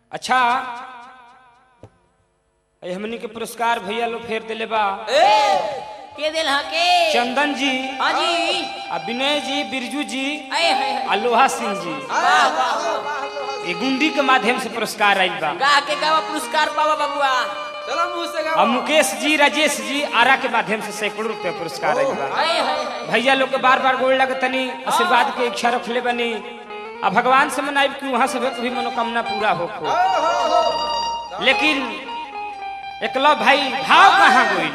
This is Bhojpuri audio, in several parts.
अच्छा ए हमनी के पुरस्कार भैया लोग फेर दिले बा के दिल हा के चंदन जी हाँ जी आ विनय जी बिरजू जी आए हाय आ लोहा सिंह जी वाह वाह वाह ये गुंडी के माध्यम से पुरस्कार आयल बा गा के गावा पुरस्कार पावा बबुआ चलो मुंह से और गाओ मुकेश जी राजेश जी आरा के माध्यम से सैकड़ों रुपया पुरस्कार आयल बा आए हाय हाय भैया लोग के बार बार गोड़ लगे तनी आशीर्वाद के इच्छा रखले बनी आ भगवान से मनाई कि वहां से भी मनोकामना पूरा हो को लेकिन एकलो भाई भाव कहाँ गई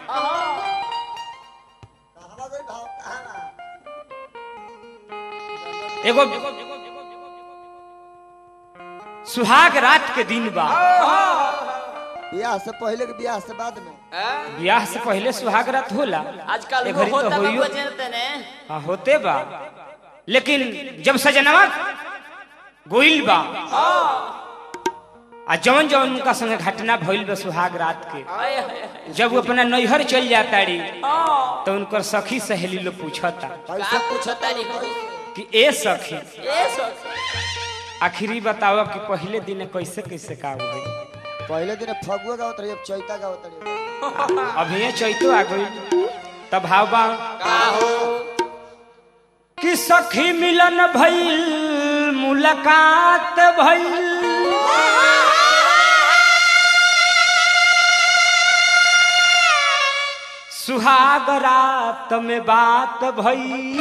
एगो सुहाग रात के दिन बा बियाह से पहले के बियाह से बाद में ब्याह से पहले सुहाग रात होला आजकल ए वो घड़ी तो होता होइयो। बबुआ जानते ने हाँ होते बा लेकिन जब सजनवा गोइल बा आ जवन जवन उनका संगे घटना भइल बा सुहाग रात के आए हाय हाय जब वो अपना नैहर चल जाता री हाँ तो उनकर सखी सहेली लोग पूछता का पूछता नहीं कोई कि ए सखी ए सोच आखिरी बताओ कि पहले दिन कैसे कैसे का हुई पहले दिन फगुआ गावत रही अब चैता गावत रही अभी ये चैतो आ गई तब भाव बा का हो कि सखी मिलन भइल मुलाकात भइल सुहाग रात में बात भइल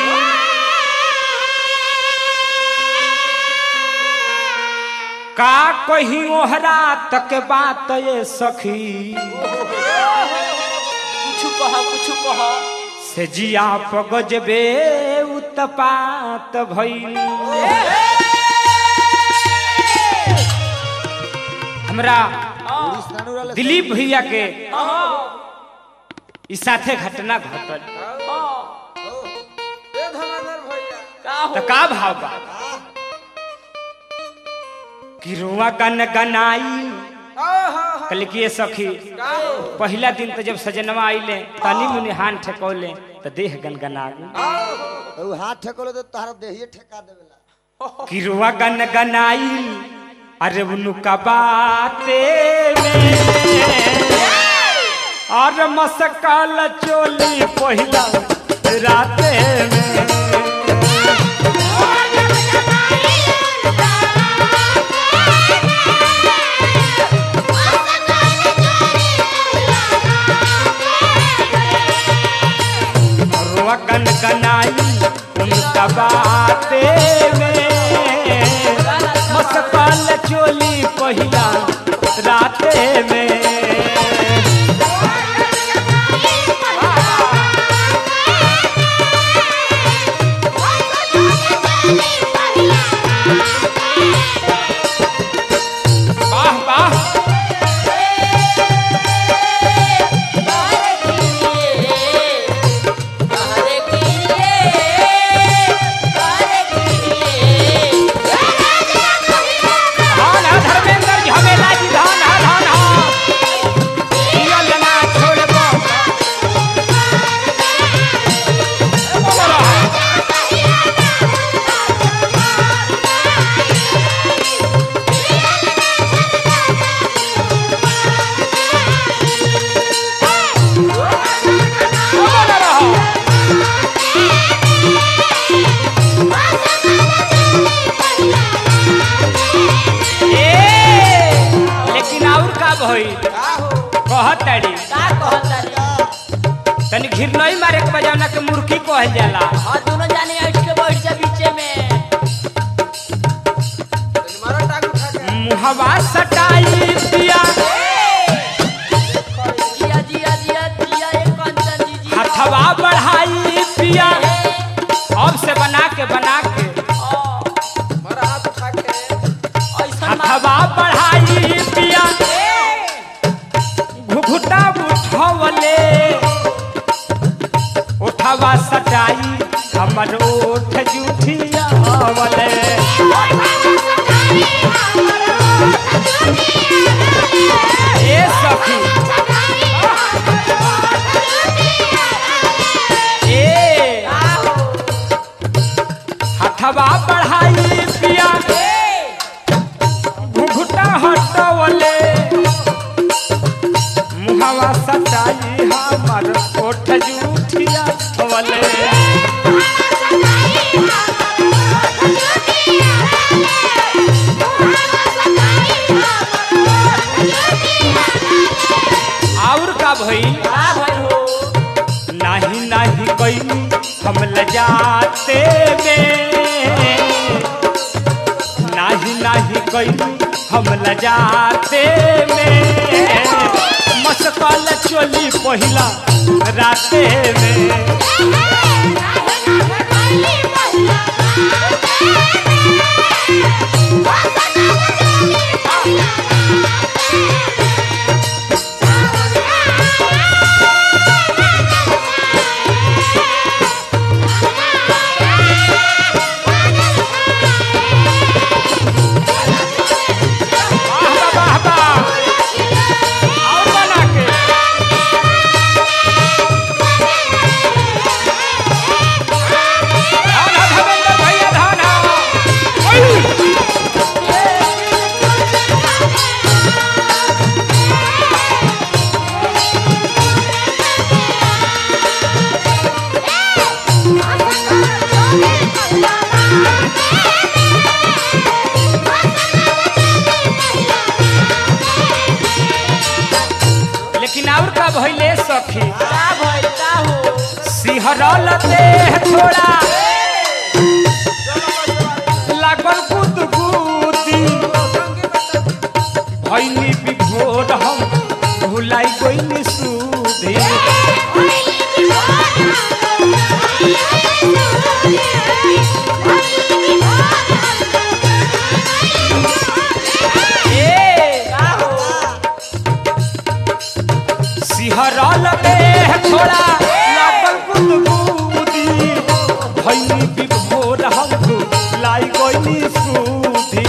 का कहीं ओहरा तक बात ये सखी कुछ कह कुछ कह से जिया पगजबे उत्पात भइल हमरा पूरी स्नान वाले दिलीप भैया के ई साथे घटना घटल ए धनाधर भैया का हो त का भाव बा कि रुआ गन गनाई कल कि ये सखी पहला दिन तो जब सजनवा आइले तनी मुनि हान ठेकौले तो देह गनगना गई उ हाथ ठेकोले तो तारा देहिए ठेका देवेला कि रुआ गन गनाई अरे उनका बाते में और मसकाल चोली पहिला राते में रुआ गन गनाई उनका बाते में मसकाल चोली पहिला राते में वाह वाह धान हा धर्मेंद्र जी हमेला जी धान हा धान हा जियल ना छोड़बो बोलो बोलो रहो ए लेकिन और का भई कहत ताड़ी तनी घिरनई मारे के बजावना के मुर्खी कहल जाला दोनों जाने हट के बैठ जा बीचे में मारो टाक उठा के मुहवा सटाई पिया जिया जिया जिया जिया एक कंचन जी जी हथवा बढ़ाई पिया अब से बना के बना के मारा हाथ उठा के ऐसा हथवा बढ़ाई पिया घुघुटा उठवले उठवा सटाई हमर ओठ जूठिया वले ए सखी ए हथवा बढ़ाई पिया घुघुटा घूंघूटा हटवले मुहावा सटाई हमर ओठ जूठिया वले और का भइल का भइल हो नाही नाही कैनी हम लजाते में नाही नाही कैनी हम लजाते में मस्कल चोली पहिला राते में वाह बा, वाह बा। और बना के धान हा धर्मेंद्र भैया धान हा। ओय। लेकिन और का भइले सखी का भइल का हो सिहरल देह थोड़ा लागल गुदगुदी भैनी बिघोर हम भुलाई गइनी सुधी ए का हो सिहरल देह थोड़ा लागल गुदगुदी भैनी बिघोर हम भुलाई गइनी सुधी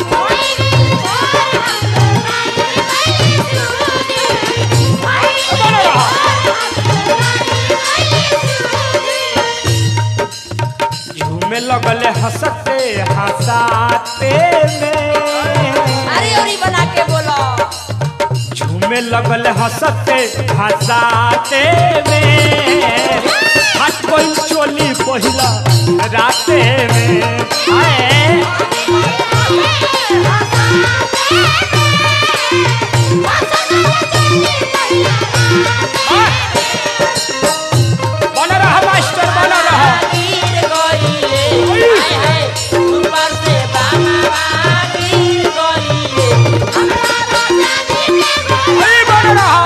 झूमे लगले हंसते हंसाते में अरे ओरी बना के बोलो झूमे लगल हंसते हंसाते में हाथ कोई चोली पहिला राते में आए बन रहा मास्टर बन रहा गिर गइले हाय हाय ऊपर से बाबा गिर गइले अरे बन रहा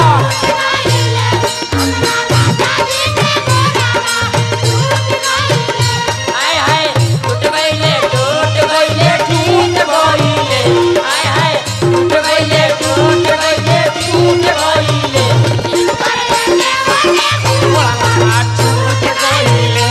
हाय हाय टूट गइले टूट गइले टूट गइले हाय हाय टूट गइले टूट गइले टूट गइले आ छूट गइले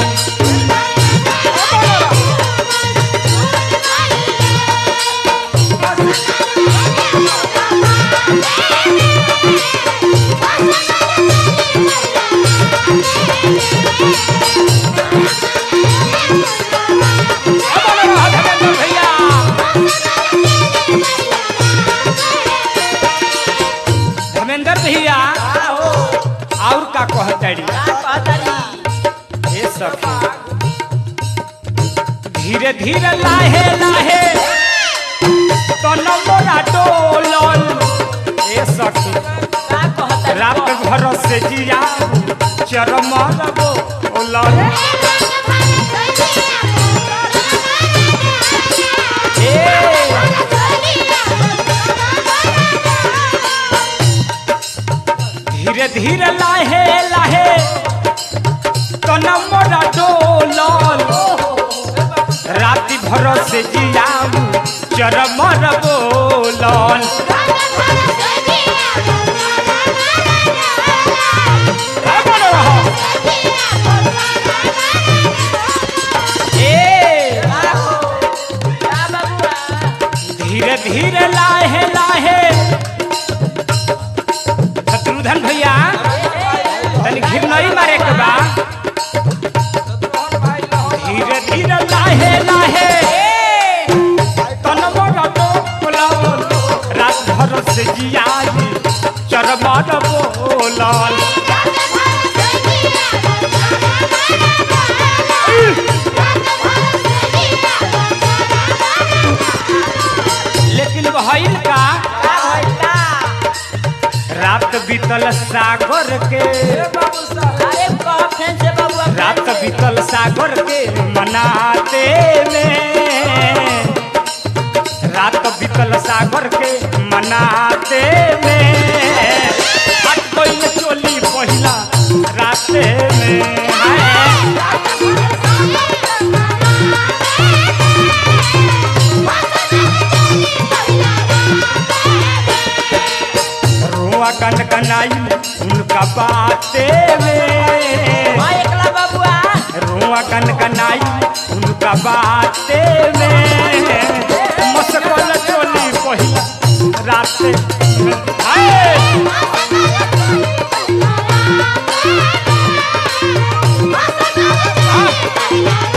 बन रहा धर्मेंद्र भैया धर्मेंद्र भैया का हो और का कहतड़ी का कहतरी हे सखी धीरे धीरे लाहे लाहे तन मोरा डोलन हे सखी का कहतरी रात भर से जिया चरम लगो ओलन हे धीरे धीरे लाहे लाहे तन मोरा डोलन राति भर से जियाऊ चरमर बोलन बन रहा ए का हो का बबुआ धीरे धीरे लाहे लाहे शत्रुधन भैया तनी घिर नहीं मारे के बा धीरे धीरे लाहे लाहे तन मोरा डोलन से जियाई चरमर बोलल लेकिन भइल का का भइल का रात बीतल सागर के ए बाबू साहब अरे कह फेन से बबुआ फेन रात से। बीतल सागर के मनाते में रात बीतल सागर के मनाते में हट गइल चोली पहिला राते में हाय। रुआ कन कनाई उनका बाते में हाँ एकला बबुआ रुआ कन कनाई उनका बाते में मस्कल चोली पहिला राते हाय Thank you.